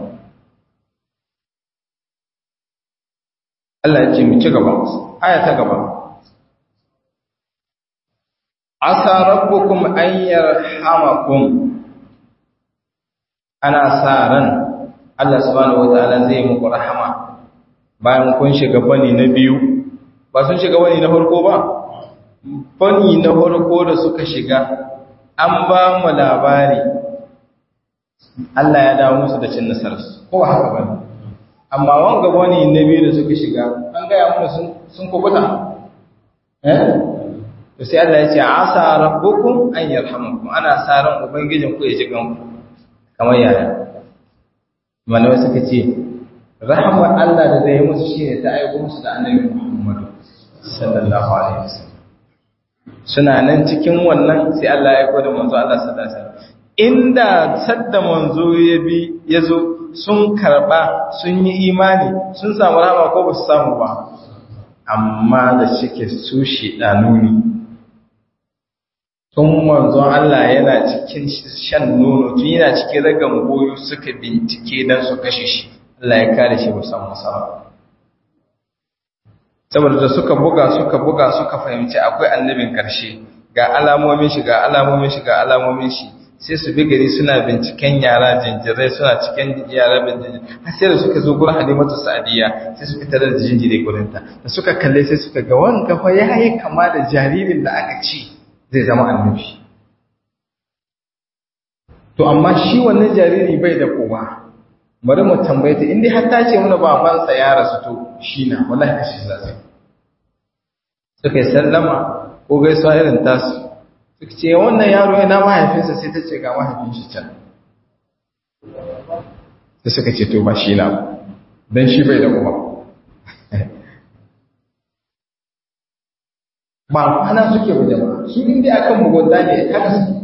Allah ya ce mu ci gaba aya ta gaba asa rabbukum an yarhamakum ana sa ran Allah subhanahu wataala zai muku rahama bayan kun shiga bani na biyu ba sun shiga bani na farko ba bani na farko da suka shiga an ba mu labari Allah ya dawo musu da cin nasararsu ko haka ba amma wanga wani na biyu da suka shiga an gaya mana sun sun kubuta eh to sai Allah ya ce asa rabbukum an yarhamukum ana sa ran ubangijin ku ya ji ganku kamar yaya malamai suka ce rahmar Allah da zai yi musu shine ta aiko musu da annabi Muhammad sallallahu alaihi wasallam suna nan cikin wannan sai Allah ya aiko da manzo Allah sallallahu alaihi wasallam inda sadda manzo ya bi ya zo sun karba sun yi imani sun samu rahama ko ba su samu ba amma da shike su shedanu ne tun manzo Allah yana cikin shan nono tun yana cikin ragan goyo suka bincike dan su kashe shi Allah ya kare shi musamman sama saboda da suka buga suka buga suka fahimci akwai annabin karshe ga alamomin shi ga alamomin shi ga alamomin shi sai su bi gari suna binciken yara jinjirai suna cikin yara jinjirai har sai da suka zo gurin halimatu sa'adiyya sai su fitar da jinjirai gurinta da suka kalle sai suka ga wanga fa ya yi kama da jaririn da aka ci zai zama annabi to amma shi wannan jariri bai da kowa bari mu tambaye ta indai har ta ce mana babansa ya rasu to shi na wallahi kashi za su suka yi sallama ko gaisuwa irin tasu ce wannan yaro yana mahaifinsa sai ta ce ga mahaifin shi can da suka ce to ba shi na don shi bai da uba ba kwana suke ba jama'a su inda akan mugunta ne ya haka su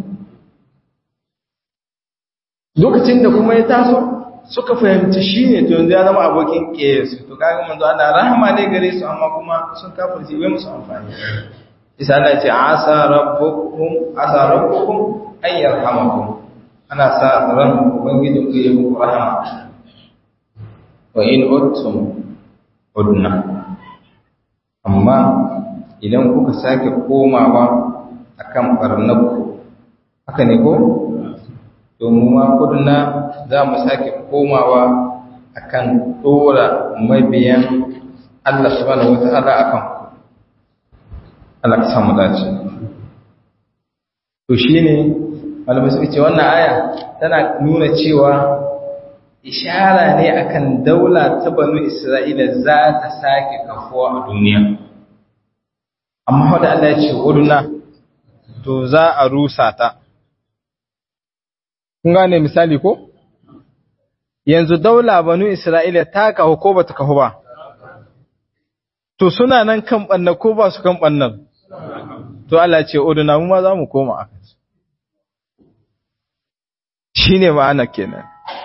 lokacin da kuma ya taso suka fahimci shi ne to yanzu ya zama abokin ƙeyarsu to kaga manzo ana rahama ne gare su amma kuma sun kafirce bai musu amfani isa Allah ce asa rabbukum asa rabbukum an yarhamakum ana sa ran ubangijin ku yi muku rahama wa in uttum udna amma idan kuka sake komawa akan barnakku haka ne ko domin ma kudna za mu sake komawa akan dora mabiyan Allah subhanahu wata'ala akan Allah ka samu dace to shine malamai suka ce wannan aya tana nuna cewa ishara ne akan daula ta banu Isra'ila za ta sake kafuwa a duniya amma wanda Allah ya ce uduna to za a rusa ta kun gane misali ko yanzu daula banu Isra'ila ta kahu ko bata kahu ba to suna nan kan banna ko ba su kan bannan to Allah ce uduna mu ma za mu koma a kansu shine ma'ana kenan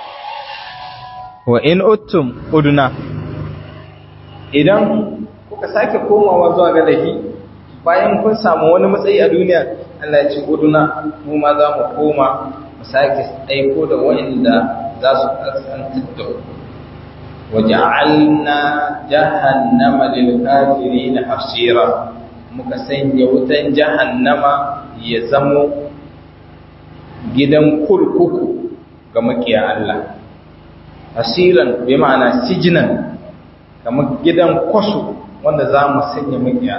wa in uttum uduna idan kuka sake komawa zuwa ga lahi bayan kun samu wani matsayi a duniya Allah ya ce uduna mu ma za mu koma mu sake aiko da wanda za su kaskantar da ku waja'alna jahannama lil kafirin hasira muka sanya wutan jahannama ya zamo gidan kurkuku ga makiya Allah hasiran bi ma'ana sijinan kamar gidan kwasu wanda za mu sanya makiya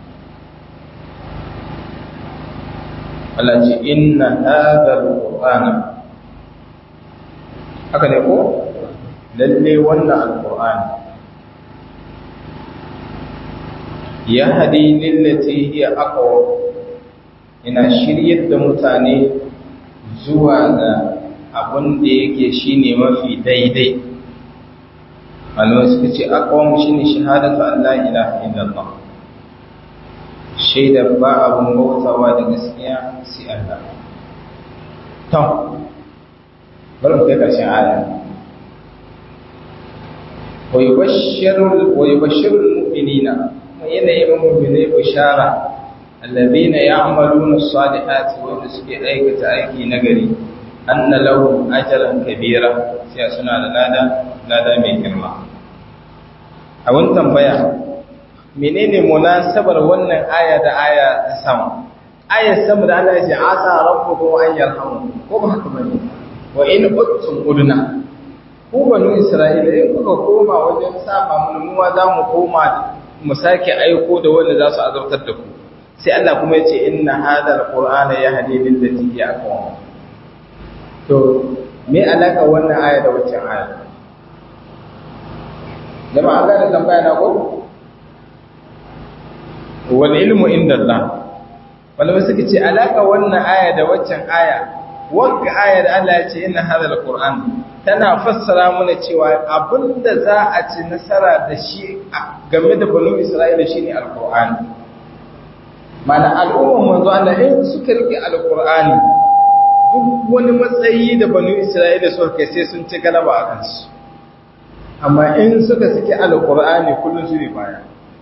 Allah ce inna hadha alqur'ana haka ne ko lalle wannan alqur'ani ya hadi lillati hiya aqwa ina shiryar da mutane zuwa ga abin da yake shine mafi daidai malamai suka ce aqwam shine shahadatu an la ilaha illallah shaida ba abun bautawa da gaskiya sai Allah to bari mu kai karshen aya wa yubashshiru wa yubashshiru almu'minina yana yi wa mu'minai bishara alladhina ya'maluna as-salihati wa suke aikata aiki nagari anna lahum ajran kabira sai suna da lada lada mai girma a wani tambaya menene munasabar wannan aya da aya ta sama ayar sama da Allah ya ce asa rabbukum an yarhamu ko ba haka bane wa in uttum udna ku banu isra'ila in kuka koma wajen saba mun mu za mu koma mu sake aiko da wanda za su azabtar da ku sai Allah kuma ya ce inna hadha alqur'ana yahdi lil lati hiya aqwam to me alaka wannan aya da waccan aya jama'a ga da tambaya na ko wal ilmu inda Allah malamai suka ce alaka wannan aya da waccan aya wagga aya da Allah ya ce inna hadha alquran tana fassara mana cewa abinda za a ci nasara da shi game da banu Isra'ila shine alqur'ani mana al'umman manzo Allah in suka rike alqur'ani duk wani matsayi da banu Isra'ila suka kai sai sun ci galaba a kansu amma in suka saki alqur'ani kullun su ne baya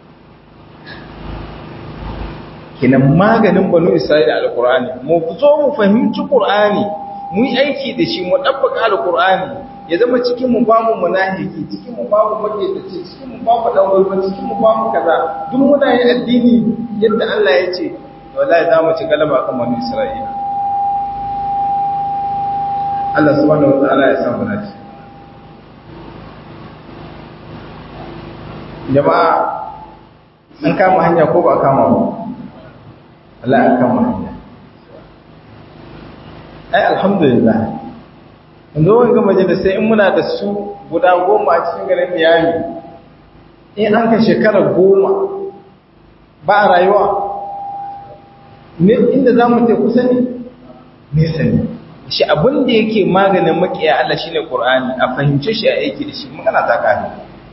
kinan maganin banu isra'ila alqur'ani mu zo mu fahimci qur'ani mu yi aiki da shi mu dabbaka alqur'ani ya zama cikin mu ba mu munafiki cikin mu ba mu makedaci cikin mu ba mu dan gulma cikin mu ba mu kaza duk muna yin addini yadda Allah ya ce wallahi za mu ci galaba kan banu isra'ila Allah subhanahu wa ta'ala ya samu naci jama'a an kama hanya ko ba kama ba Allah ya kama hanya ai alhamdulillah yanzu wani gama da sai in muna da su guda goma a cikin garin Miami in an ka shekara goma ba a rayuwa ne inda za mu ta kusa ne nesa ne shi abin da yake maganin makiya Allah shine Qur'ani a fahimce shi a aiki da shi magana ta kare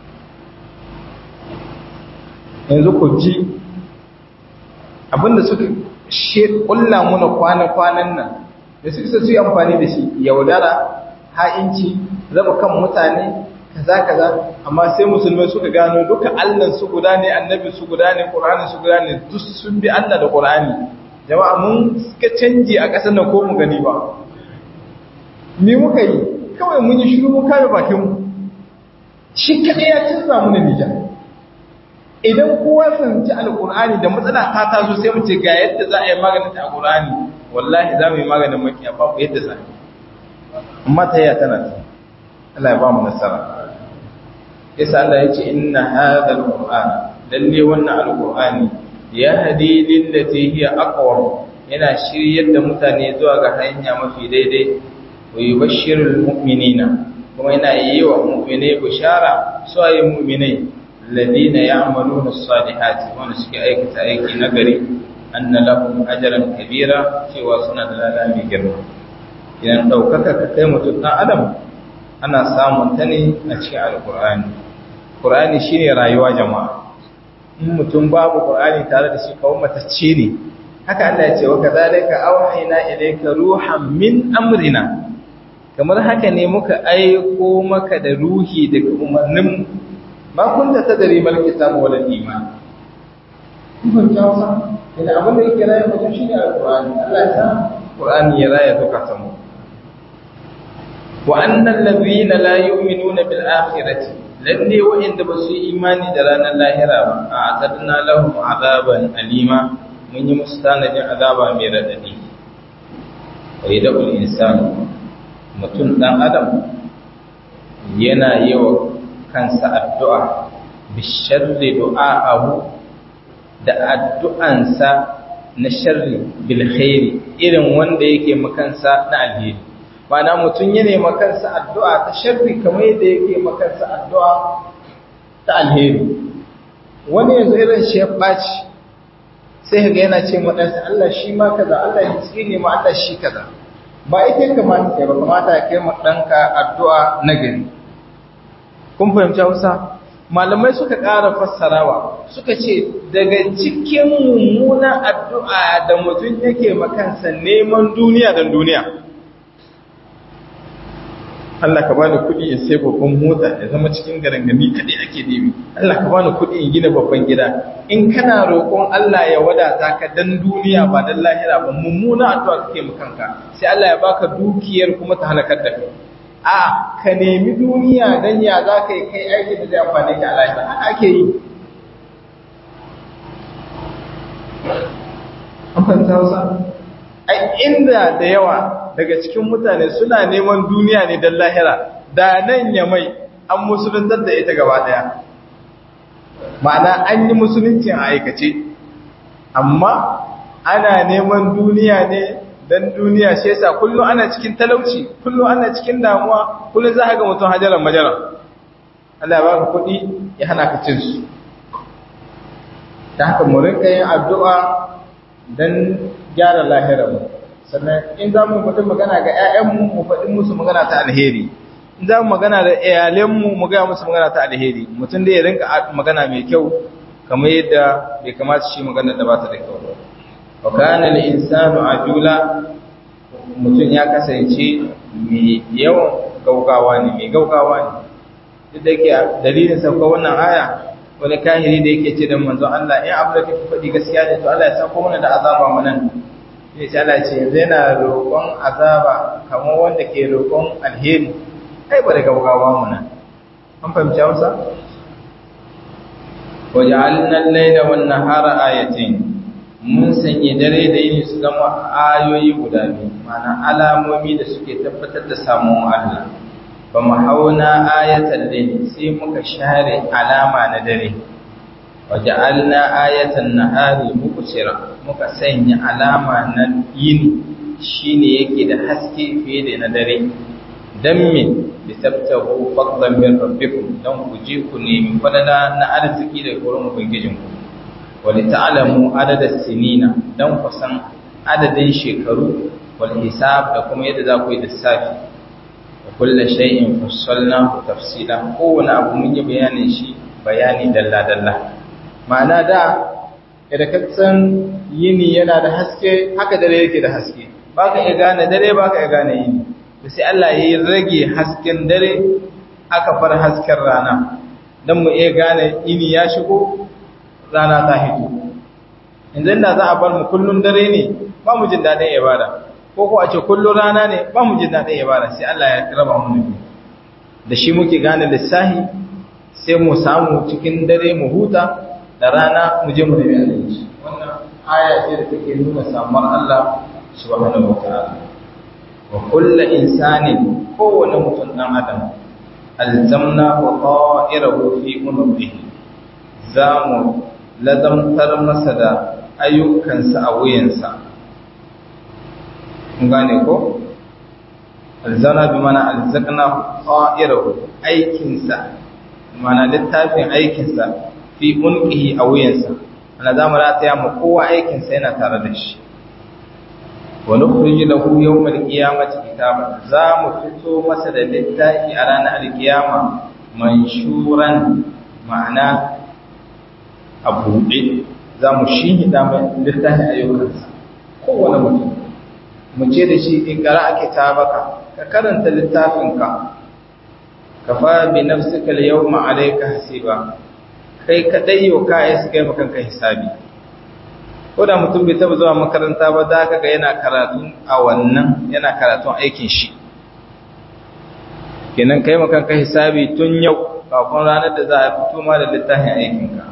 yanzu ku ji abinda suka she kulla muna kwana-kwanan nan da suka su yi amfani da shi yaudara ha'inci raba kan mutane kaza kaza amma sai musulmai suka gano duka Allah su guda ne annabi su guda ne Qur'ani su guda ne duk sun bi Allah da Qur'ani jama'a mun suka canji a ƙasar nan ko mu gani ba me muka yi kawai mun yi shiru mun kare bakin mu shi kadai ya canza mu Nijar idan kowa fahimci alkur'ani da matsala ta taso sai mu ce ga yadda za a yi maganin ta alkur'ani wallahi za mu yi maganin makiya babu yadda za amma ta yaya tana ta Allah ya ba mu nasara yasa Allah ya ce inna hadha alqur'an lalle wannan alqur'ani ya hadi lillati hiya aqwam yana shiryar da mutane zuwa ga hanya mafi daidai wa yubashshirul mu'minina kuma yana yi wa mu'minai bishara su ayi mu'minai الذين يعملون الصالحات wanda suke aikata aiki nagari anna lahum ajran kabira cewa suna da lada mai girma idan daukaka ka kai mutum dan adam ana samun ta ne a cikin alqur'ani qur'ani shine rayuwa jama'a in mutum babu qur'ani tare da shi kawai matacce ne haka Allah ya ce wa kadhalika awhayna ilayka ruhan min amrina kamar haka ne muka aiko maka da ruhi daga umarnin ma kunta tadri mal kitabu wal iman kun ta wasa idan abin da yake rayuwa mutum shine alqur'ani Allah ya sa qur'ani ya raya duka mu wa annal ladina la yu'minuna bil akhirati lalle wa'inda ba su yi imani da ranar lahira ba a atadna lahum azaban alima mun yi musu tanadin azaba mai radadi wa yadul insanu mutum dan adam yana yawa kansa addu'a bisharri du'a'ahu da addu'ansa na sharri bilkhairi irin wanda yake makansa na alheri mana mutum ya nema kansa addu'a ta sharri kamar yadda yake makansa addu'a ta alheri wani yanzu irin shi ya ɓaci sai ga yana ce maɗansa Allah shi ma kaza Allah ya tsine ma Allah shi kaza ba ita kamata ya ba kamata ya kai ma ɗanka addu'a na gari kun fahimci hausa malamai suka ƙara fassarawa suka ce daga cikin mummunan addu'a da mutum yake makansa neman duniya don duniya Allah ka bani kuɗi in sai babban mota ya zama cikin garangami kaɗai ake nemi Allah ka bani kuɗi in gina babban gida in kana roƙon Allah ya wadata ka dan duniya ba dan lahira ba mummuna addu'a kake makanka sai Allah ya baka dukiyar kuma ta halakar da kai a ka nemi duniya don ya za ka yi kai aiki da zai amfani ka alaƙa haka ake yi amfanta hausa a inda da yawa daga cikin mutane suna neman duniya ne don lahira da nan ya mai an musuluntar da ita gaba daya ma'ana an yi musuluncin a aikace amma ana neman duniya ne dan duniya shi yasa kullum ana cikin talauci kullum ana cikin damuwa kullum za ka ga mutum hajaran majaran Allah ya baka kuɗi ya hana ka cin su ta haka mu rinka yin addu'a dan gyara lahirar mu sannan in za mu faɗi magana ga ƴaƴanmu mu faɗi musu magana ta alheri in za mu magana da iyalanmu mu ga musu magana ta alheri mutum da ya rinka magana mai kyau kamar yadda bai kamata shi magana da ba ta da kyau ba wa kana al-insanu ajula mutum ya kasance mai yawan gaugawa ne mai gaugawa ne duk da yake dalilin sauka wannan aya wani kahiri da yake ce da manzon Allah in abu da kake faɗi gaskiya ne to Allah ya sauko mana da azaba mu nan sai ce Allah ce yanzu yana roƙon azaba kamar wanda ke roƙon alheri kai ba da gaugawa mu nan an fahimci Hausa waja'alna al-layla wan-nahara ayatayn mun sanya dare da yini su zama ayoyi guda biyu mana alamomi da suke tabbatar da samun Allah ba mu hauna ayatan layli sai muka share alama na dare waja'alna ayatan nahari mubsira muka sanya alama na yini shine yake da haske fiye da na dare dan me litabtahu fadlan min rabbikum dan ku je ku nemi fadala na arziki daga gurin ubangijinku wali ta'lamu adada sinina dan kusan adadin shekaru wal hisab da kuma yadda za ku yi lissafi wa kullu shay'in fassalnahu tafsila kowane abu mun yi bayanin shi bayani dalla dalla ma'ana da idan ka san yini yana da haske haka dare yake da haske baka iya gane dare baka iya gane yini sai Allah ya rage hasken dare aka far hasken rana don mu iya gane ini ya shigo rana ta hito yanzu da za a bar mu kullun dare ne ba mu jin daɗin ibada ko ko a ce kullun rana ne ba mu jin daɗin ibada sai Allah ya raba mu nabi da shi muke gane lissahi sai mu samu cikin dare mu huta da rana mu je mu nabi alaihi wannan aya ce da take nuna samuwar Allah subhanahu wa ta'ala wa kullu insanin kowane mutum dan adam alzamna wa ta'irahu fi unubihi zamu lazamtar masa da ayyukansa a wuyansa kun gane ko alzana bi mana alzaqna ta'irahu aikinsa mana littafin aikinsa fi unqihi a wuyansa ana zamu rataya mu kowa aikinsa yana tare da shi wa nukhrij lahu yawm al-qiyamati kitaban za mu fito masa da littafi a ranar al-qiyama manshuran ma'ana a buɗe za mu shihida mai littafin ayyukansa kowane mutum mu ce da shi ikra a kitabaka ka karanta littafinka ka fa bi nafsika al-yawma alayka hasiba kai kadai yau ka yi su kai makanka hisabi ko da mutum bai taba zuwa makaranta ba za ka ga yana karatun a wannan yana karatun aikin shi kenan kai makanka hisabi tun yau kafin ranar da za a fito ma da littafin aikinka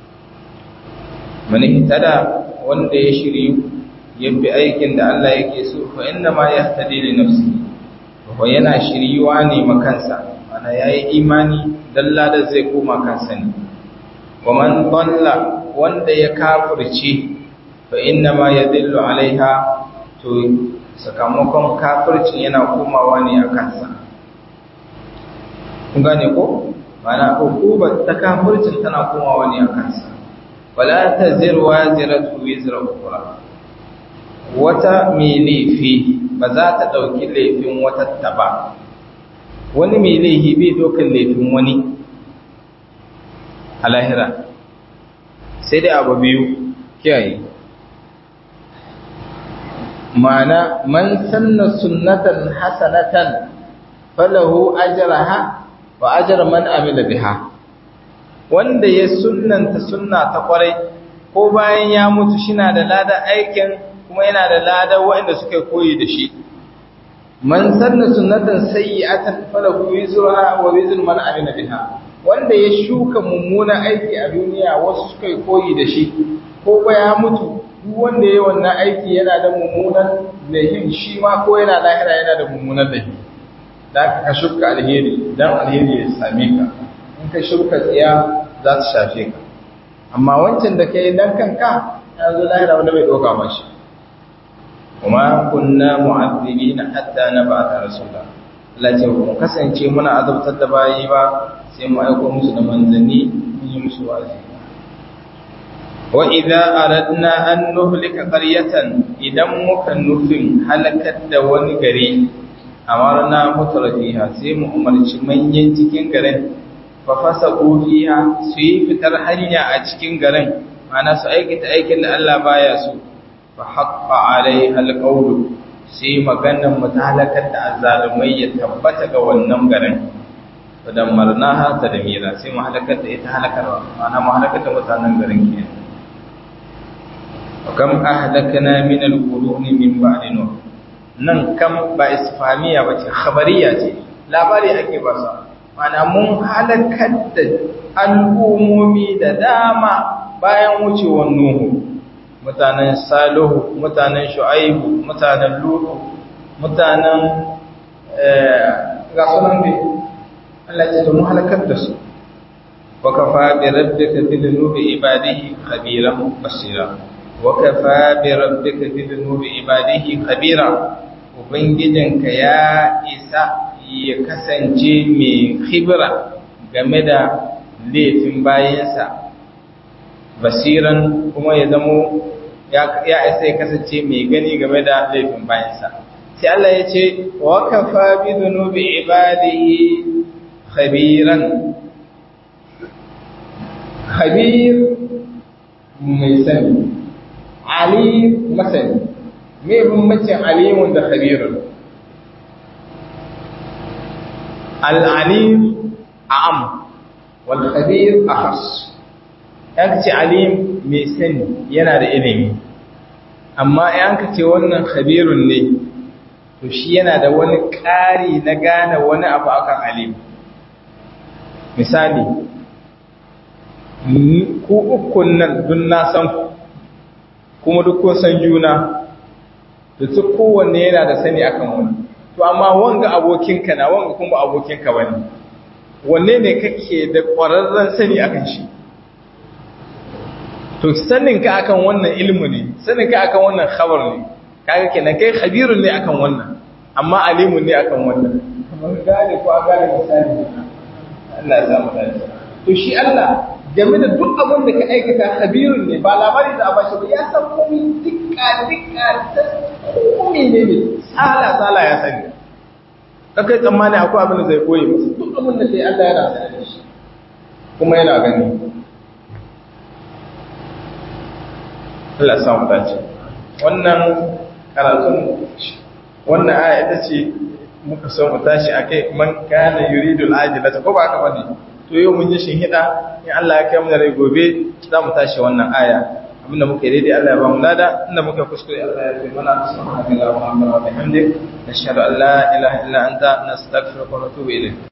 mani hitada wanda ya shiryu ya bi aikin da Allah yake so fa inna ma yahtadi li nafsi ko yana shiryuwa ne makansa mana yayi imani dalla da zai koma kansa ne wa man dalla wanda ya kafirce fa inna ma yadillu alaiha to sakamakon kafircin yana komawa ne a kansa kun gane ko mana hukubar ta kafircin tana komawa ne a kansa wala taziru waziratu wizra ukhra wata mai laifi ba za ta dauki laifin wata ta ba wani mai laifi bai dokan laifin wani a lahira sai dai abu biyu kiyaye ma'ana man sanna sunnatan hasanatan falahu ajraha wa ajra man amila biha wanda ya sunnanta sunna ta kwarai ko bayan ya mutu shina da ladan aikin kuma yana da ladan waɗanda suka koyi da shi man sanna sunnatan sayyi'atan falahu wizruha wa wizru man amila biha wanda ya shuka mummunan aiki a duniya wasu suka koyi da shi ko ba ya mutu duk wanda ya wannan aiki yana da mummunan laifin shi ma ko yana lahira yana da mummunan laifi da ka shuka alheri dan alheri ya same ka in ka shuka tsiya za ta shafe ka amma wancan da kai dan kanka ya zo lahira wanda bai doka mashi kuma kunna mu'azzibina hatta nab'atha rasula Allah ce mu kasance muna azabtar da bayi ba sai mu aiko musu da manzanni mun yi musu wa'azi wa idza aradna an nuhlika qaryatan idan muka nufin halakar da wani gari amarna mutrafiha sai mu umarci manyan cikin garin fa fasaqu fiha su yi fitar hanya a cikin garin ana su aikata aikin da Allah baya so fa haqqa alaiha alqawlu sai maganar mu ta halakar da azzalumai ya tabbata ga wannan garin fadammarnaha tadmira sai mu halakar da ita halakarwa ana mu halakar da mutanen garin kenan kam ahlakna min al-quruni min ba'di nuh nan kam ba isfamiya bace khabariya ce labari ake ba sa mana mun halakar da al'umomi da dama bayan wucewar nuhu mutanen salihu mutanen shu'aibu mutanen lutu mutanen ga sunan ne Allah ya ce mun halakar da su wa kafa bi rabbika bi dhunubi ibadihi khabiran basira wakafa bi rabbika bi dhunubi ibadihi khabira ubangijinka ya isa ya kasance mai khibra game da laifin bayansa basiran kuma ya zamo ya isa ya kasance mai gani game da laifin bayansa sai Allah ya ce wa kafa bi dhunubi ibadihi khabiran khabir mai sani alim masani me bambancin alimun da khabirun al-alim a'am wal khabir akhas yanka ce alim mai sani yana da ilimi amma yanka ce wannan khabirun ne to shi yana da wani ƙari na gane wani abu akan alim misali ku ukun nan dun na san ku kuma duk kun san juna da su kowanne yana da sani akan wani to amma wanga abokinka na wanga kuma abokinka wani wanne ne kake da ƙwararren sani akan shi to saninka akan wannan ilmu ne saninka akan wannan khabar ne kaga kenan kai khabirun ne akan wannan amma alimun ne akan wannan kamar gane ko an gane misali Allah ya samu dace to shi Allah game da duk abin da ka aikata khabirun ne ba labari da abashi ba ya san komai dukka dukka komai ne ne sala sala ya sani kakai tsammani akwai abin da zai koyi musu duk abin da sai Allah yana sanar da shi kuma yana gani Allah ya samu dace wannan karatun wannan aya ita ce muka so mu tashi akai man kana yuridul ajilata ko ba haka bane to yau mun yi shinhida in Allah ya kai mu da rai gobe za mu tashi wannan aya abinda muka yi daidai Allah ya ba mu lada inda muka kuskure Allah ya kai mana subhanallahi wa bihamdihi nashhadu an la ilaha illa anta nastaghfiruka wa natubu ilayk